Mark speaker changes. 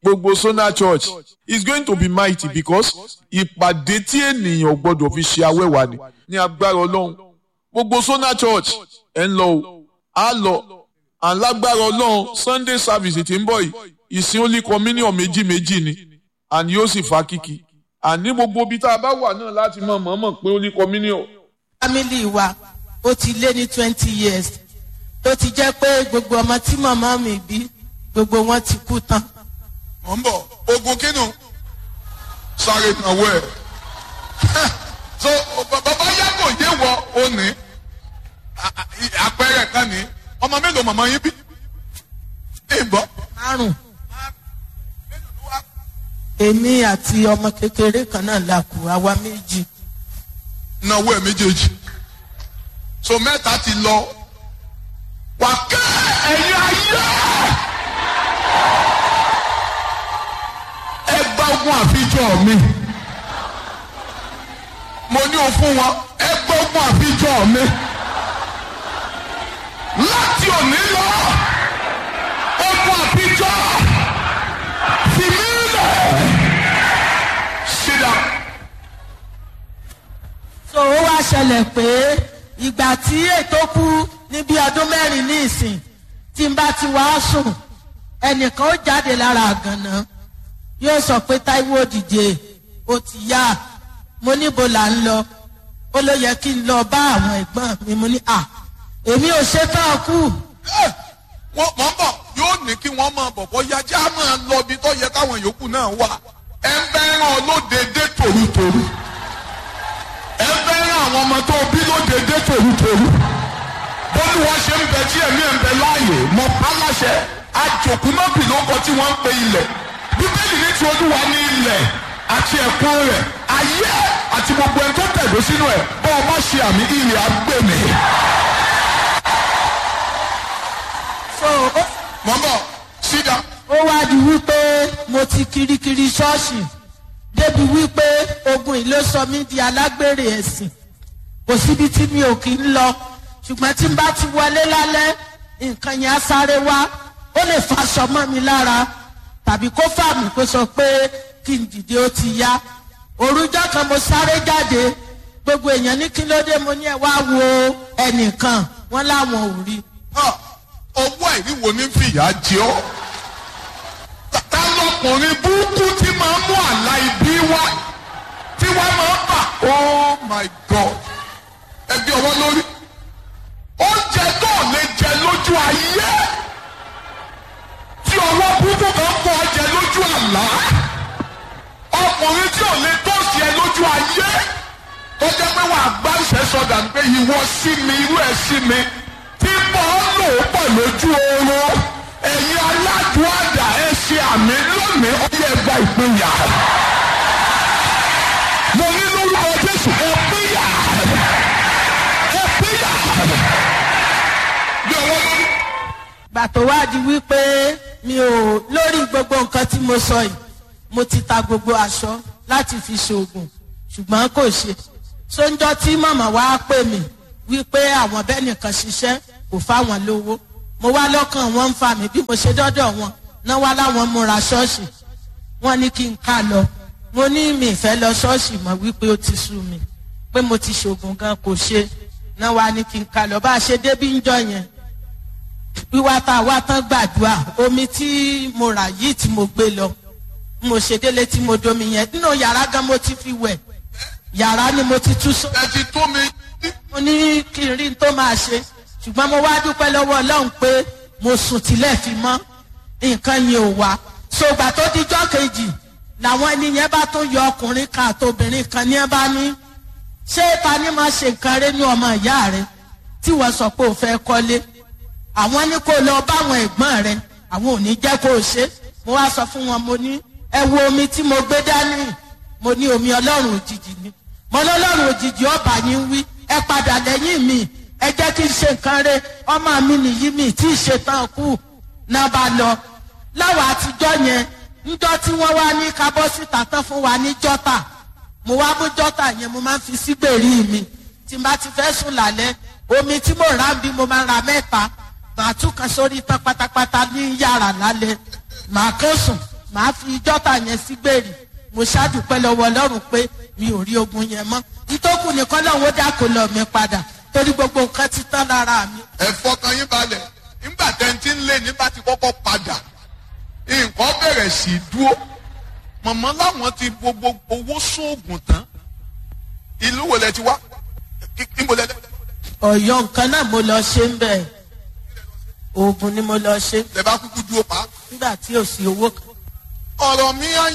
Speaker 1: gbogbo Sona Church is going to be mighty because ìpàdé tí ènìyàn gbọdọ̀ fi ṣe awẹ́wà ni ní agbára Ọlọ́run gbogbo Sona Church ẹ̀ ń lọ o á lọ alágbára Ọlọ́run Sunday service tí ń bọ̀ yìí ìsìn only communion méjì méjì ni and yóò sì fa kíkì àní gbogbo ibi tá a bá wà náà láti mọ̀ mọ̀ọ́mọ̀ pé only communion.
Speaker 2: family wa ó ti lé ní twenty years tó ti jẹ́ pé gbogbo ọmọ tí màmá mi bí gbogbo wọn ti kú tán.
Speaker 3: mọ̀ ń bọ̀ ogun kínú sáré náwó ẹ̀ so bàbá yàgò yé wọ òní àpẹẹrẹ kan ní ọmọ mélòó màmá yín bí ìbọn.
Speaker 2: márùn èmi àti ọmọ kékeré kan náà la kù àwa méjì.
Speaker 3: náwó ẹ̀ méjèèjì so mẹ́ta ti lọ wà kẹ́ ẹ̀yin ayé ẹ gba ogun àfijọ́ mi mo ní o fún wọn ẹ gba ogun àfijọ́ mi láti òní lọ ogun àfijọ́ fi mí lẹ̀ sit down.
Speaker 2: so ó wá ṣẹlẹ̀ pé ìgbà tí ètò kú ní bí ọdún mẹ́rin ní ìsìn tí n bá ti wá sùn ẹnìkan ó jáde lára àgànná yóò sọ pé Táíwò dìde ó ti yá mo níbo là ń lọ ó ló yẹ kí n lọ bá àwọn ẹ̀gbọ́n mi mo ní à èmi ò ṣetán kú
Speaker 3: wọ́n mọ̀ ń bọ̀ yóò ní kí wọ́n máa bọ̀ bọ́yá já máa lọ ibi tó yẹ káwọn yòókù náà wà. ẹ ń bẹ́ ràn olóde dé tòrútòrú. ẹ ń bẹ́ ràn àwọn ọmọ tó bí lóde dé tòrútòrú. bólú wọn ṣe ń bẹ tí ẹ̀mí ẹ̀ ń bẹ láàyè mọ pálásẹ àjòkú mọ́bì ló kọ tí wọ́n ń pe ilẹ̀. bíbélì ní ti olúwa ní ilẹ̀ àti ẹ̀kún rẹ̀ ayé àti gbogbo ẹni tó tẹ̀dó sínú ẹ̀ bọ́ ọ má ṣe àmì ilẹ̀ agbèmí.
Speaker 2: so ó
Speaker 3: mọ̀ ń bọ̀ sídà.
Speaker 2: ó wá di wípé mo ti kirikiri ṣọ́ọ̀ṣì débi wípé ogun yìí ló sọ mí di alágbèrè ẹ̀sìn kò síbi tí mi ò kí ń lọ ṣùgbọ́n tí n bá ti wọlé lálẹ́ nǹkan yẹn á sáré wá ó lè faṣọ mọ́ mi lára tàbí kó fà mí kó sọ pé kí n dìde ó ti yá òrùjọ́ kan mo sáré jáde gbogbo èèyàn ní kí ló dé mo ní ẹ wá wo ẹnìkan wọn láwọn ò rí
Speaker 3: Ah, ọwọ́ ìríwo ní fìyà jẹ ọ́. Ta lọkùnrin burúkú tí máa ń mú àlá ibi wá tí wọ́n máa ń bà. Oh my God! Ẹbí ọwọ́ lórí. Oúnjẹ náà lè jẹ lójú ayé. Tí ọwọ́ burúkú kan kọ́ ọ jẹ lójú àlá. Ọkùnrin tí ò lè tó sí ẹ lójú ayé. Tó jẹ́ pé wàá gbá ìṣẹ́sọ̀dà pé ìwọ sí mi, irú ẹ̀ sí mi tí mò ń lò ó pọ̀ lójú oorun ẹ̀yin aládùn àdá ẹ ṣe àmì lónìí ó yẹ gba ìpínyà. mo ní lórúkọ jésù ẹ pínyà ẹ pínyà. bí ọwọ́ lórí.
Speaker 2: gbà tó wá di wípé mi ò lórí gbogbo nǹkan tí mo sọ yìí mo ti ta gbogbo aṣọ láti fi ṣoògùn ṣùgbọ́n kò ṣe sóńjọ́ tí màmá wa pè mí wípé àwọn bẹ́ẹ̀ nìkan ṣiṣẹ́ kò fáwọn lówó mo wá lọ́kàn wọn ń fa mi bí mo ṣe dọ́dọ̀ wọn náà wá láwọn múra ṣọ́ọ̀ṣì wọ́n ní kí n ká lọ mo ní mi ìfẹ́ lọ ṣọ́ọ̀ṣì mọ̀ wípé ó ti sú mi pé mo ti ṣoògùn gan kò ṣe náà wá ní kí n ká lọ bá a ṣe débí ń jọ yẹn wíwá tá a wá tán gbàdúrà omi tí mo rà yìí tí mo gbé lọ mo ṣe délé tí mo domi yẹn nínú yàrá gan mo ti fi wẹ̀ yàrá ni mo ti tú sọ
Speaker 3: ẹ ti tó mi.
Speaker 2: mo ní kí n rí n tó máa ṣe ṣùgbọ́n mo wá dúpẹ́ lọ́wọ́ ọlọ́run pé mo sùn tilẹ̀ fi mọ́ nǹkan yẹn ò wá ṣògbà tó dijọ́ kejì làwọn ẹni yẹn bá tún yọ ọkùnrin kan àtobìnrin kan ní ẹ bá ní ṣé ta ni máa ṣe nǹkan rẹ ní ọmọ ìyá rẹ tí wọ́n sọ pé ò fẹ́ kọ́lé àwọn ní kó lọ báwọn ẹ̀gbọ́n rẹ àwọn ò ní jẹ́ kó o ṣe mo wá sọ fún wọn mo ní ẹ wo omi tí mo gbé dání mo ní omi ọlọ́run òjijì ni mo lọ́lọ́run òjijì ọba yín wí ẹ padà lẹ́yìn mi ẹ jẹ́ kí n ṣe nǹkan rẹ ọmọ mi nìyí mi tí ì ṣetán kú náà bá lọ láwọn àtijọ́ yẹn níjọ́ tí wọ́n wá ní kábọ́ síta tán fún wa ní jọ́tà mo wá mú jọ́tà yẹn mo máa ń fi sígbèrí mi tí n bá ti fẹ́ sùn lálẹ́ omi tí mo rà ń bí mo máa ń ra mẹ́ta màá tún kan sórí tán pátápátá ní yàrá lálẹ́ màá kán sùn màá fi jọ́tà yẹn sí gbèrè mo ṣáàdùpẹ́ lọ́wọ́ ọlọ́run pé mi ò rí ogun yẹn mọ́ ìtókù nìkan lọ́wọ́ dákò lọ mi padà torí gbogbo nǹkan ti tán lára mi.
Speaker 3: ẹ fọkàn yín balẹ̀ nígbà tẹ́ntì ń lé ní bá ti kọ́kọ́ padà nǹkan bẹ̀rẹ̀ sí í dúró mọ̀mọ́ láwọn ti gbogbo owó sóògùn tán ìlú wo lẹ ti wá níbo lẹ
Speaker 2: ọ̀yọ́ nǹkan náà mo lọ ṣe ń bẹ̀ oògùn ni mo lọ ṣe
Speaker 3: lẹ bá kúkú dúró pa
Speaker 2: nígbà tí ò sí owó kan.
Speaker 3: ọ̀rọ̀ mi á